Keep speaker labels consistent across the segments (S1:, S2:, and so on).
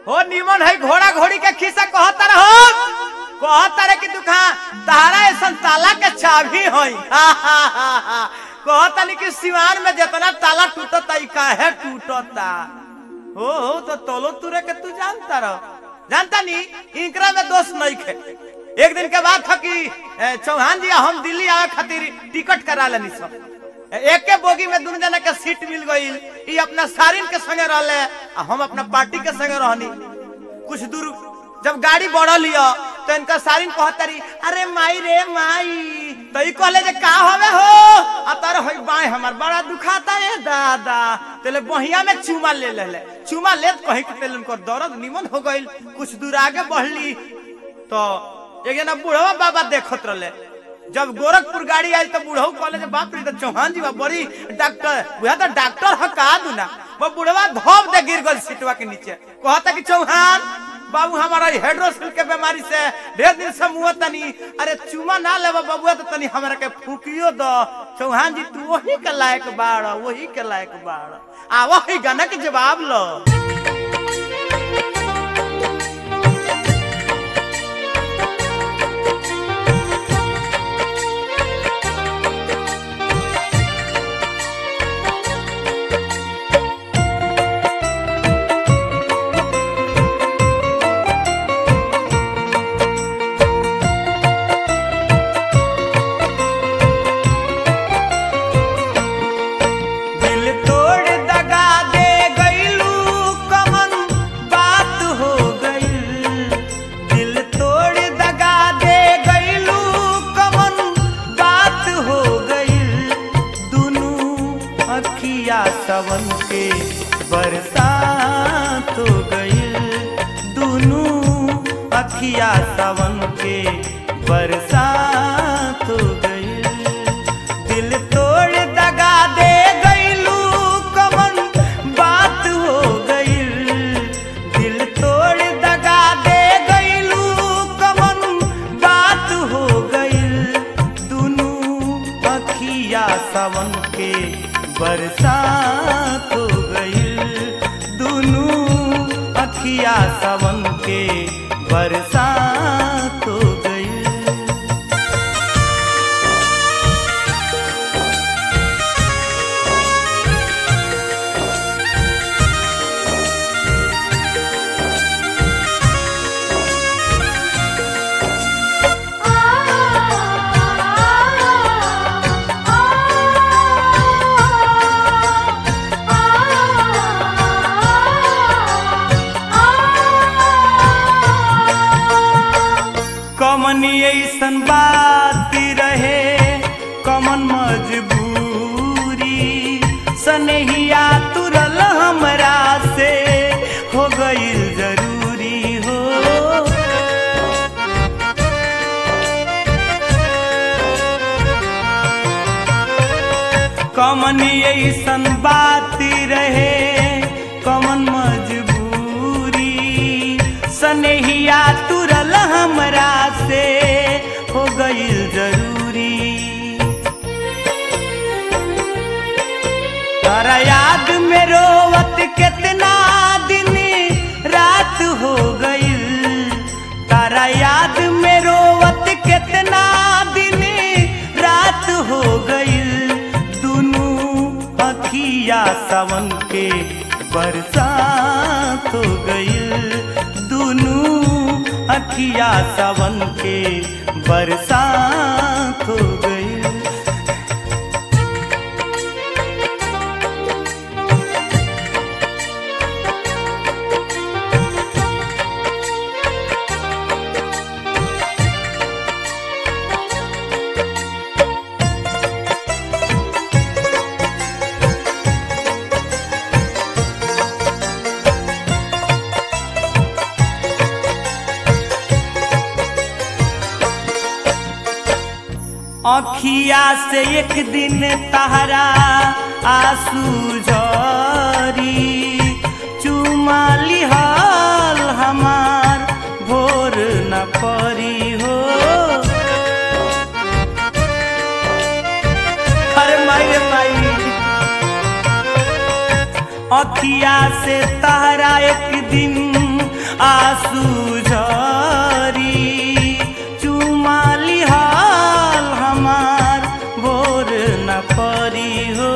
S1: हो निमन है घोड़ा घोड़ी के खिस्सा कहता रहो कहता रे कि दुखा तारा ऐसन ताला के चाबी होई कहता नहीं कि सिवान में जितना ताला टूटता ई काहे टूटता हो हो तो तोलो तुरे के तू जानता रहो जानता नहीं इनकरा में दोष नहीं खे एक दिन के बाद था कि ए, चौहान जी हम दिल्ली आवे खातिर टिकट करा लेनी सब एक के बोगी में दोनों जना के सीट मिल गई ई अपना सारिन के संगे रहले आ हम अपना पार्टी के संगे रहनी कुछ दूर जब गाड़ी बढ़ल लिया तो इनका सारिन कहतरी अरे माई रे माई तो ई कहले जे का हवे हो आ तार होई बाय हमर बड़ा दुखाता है दादा तेले बहिया में चुमा ले ले चुमा लेत कहीं के तेल उनको दर्द निमन हो गइल कुछ दूर आगे बढ़ली तो एक जना बूढ़वा बाबा देखत रहले जब गोरखपुर गाड़ी आई तो बूढ़ऊ कहले जे बाप रे तो चौहान जी बा बड़ी डॉक्टर बुआ तो डॉक्टर ह का दूना वो बूढ़वा धोप दे गिर गल सीटवा के नीचे कहता कि चौहान बाबू हमारा हेड्रोसिल के बीमारी से ढेर दिन से मुँह तनी अरे चुमा ना लेबा बबुआ तो तनी हमरा के फूकियो दो चौहान जी तू वही के लायक बाड़ वही के लायक बाड़ आ वही गाना के जवाब लो दिल तोड़ दगा दे गईलू कमन बात हो गईल दिल तोड़ दगा दे गईलू कमन बात हो गईल दुनू अखिया सवन के बरसात हो गईल दुनू अखिया सवन के बरसात हो गईल दिल तोड़ दगा दे गईलू कमन बात हो गईल दिल तोड़ दगा दे गईलू कमन बात हो गईल दुनू अखिया सावन के बरसात हो गईल दुनू अखिया सावन के बरसात हो गईल कमन ऐसन बात रहे कमन मजबूरी सनहिया तुरल हमरा से हो गईल जरूरी हो कमन ऐसन बात रहे कमन मजबूरी सनहिया तुरल हमरा से हो गईल जरूरी तारा याद में रोवत कितना दिन रात हो गईल तारा याद में रोवत कितना दिन रात हो गईल दुनू अखिया सावन के बरसात हो गईल दुनू अखिया सावन के बरसात हो गईल अखिया से एक दिन तहरा आंसू झरी चुमा लिहल हमार भोर न परी हो अरे माई रे माई अखिया से तहरा एक दिन आंसू झरी चुमाली हाल हमार भोर न परी हो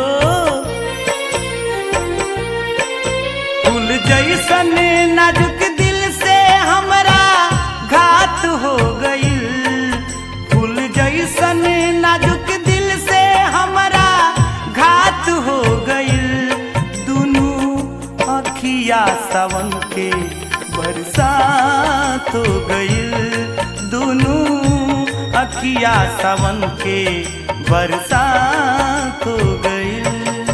S1: फूल जैसन नाजुक दिल से हमरा घात हो गईल फूल जैसन नाजुक दिल से हमरा घात हो गईल दुनू अखिया सावन के बरसात हो गईल दुनू अखिया सावन के बरसात हो गईल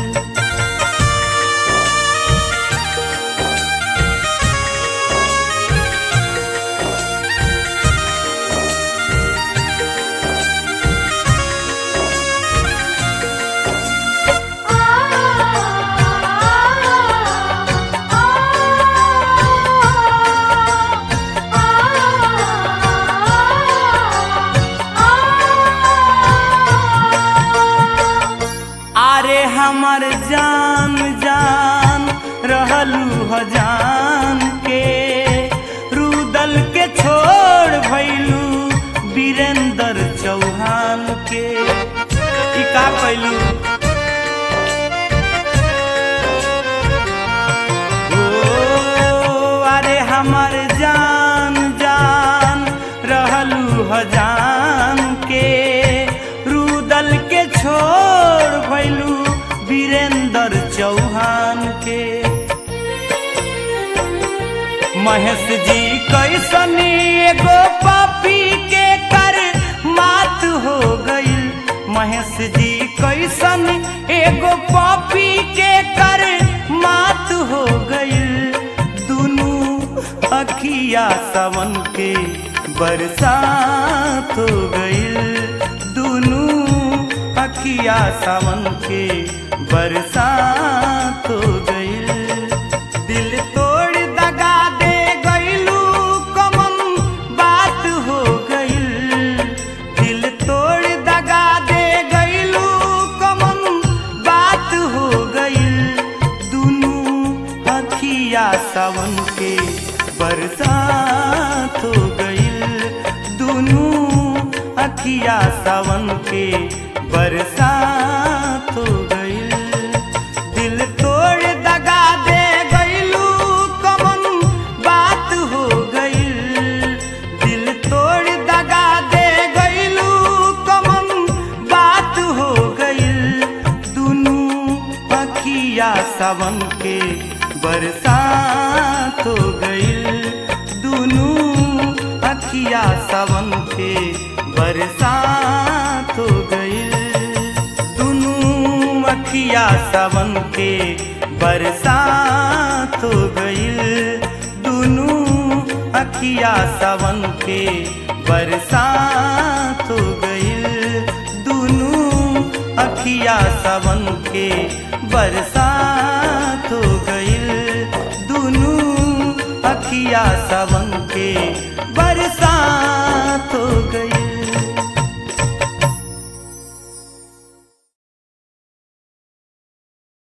S1: आरे हमर जान जान रहलू हजान के रुदल के छोड़ भैलू वीरेंद्र चौहान के ई का कैलू ओ अरे हमर जान जान रहलू हजान के रुदल के छोड़ भैलू वीरेंद्र चौहान के महेश जी कैसन एगो पापी के कर मात हो गईल महेश जी कैसन एगो पापी के कर मात हो गईल दुनू अखिया सावन के बरसात हो गईल दुनू अखिया सावन के बरसात हो गईल दिल तोड़ दगा दे गईलू कमन बात हो गईल दिल तोड़ दगा दे गईलू कमन बात हो गईल दुनू अखिया सावन के बरसात हो गईल दुनू अखिया सावन के बरसात हो गईल दिल तोड़ दगा दे गईलू कमन बात हो गईल दिल तोड़ दगा दे गईलू कमन बात हो गईल दुनू अखिया सावन के बरसात हो गईल दुनू अखिया सावन के बरसात हो गईल दुनू अखिया सावन के बरसात हो गईल दुनू अखिया सावन के बरसात हो गईल दुनू अखिया सावन के बरसात हो गईल दुनू अखिया सावन के बरसात हो गई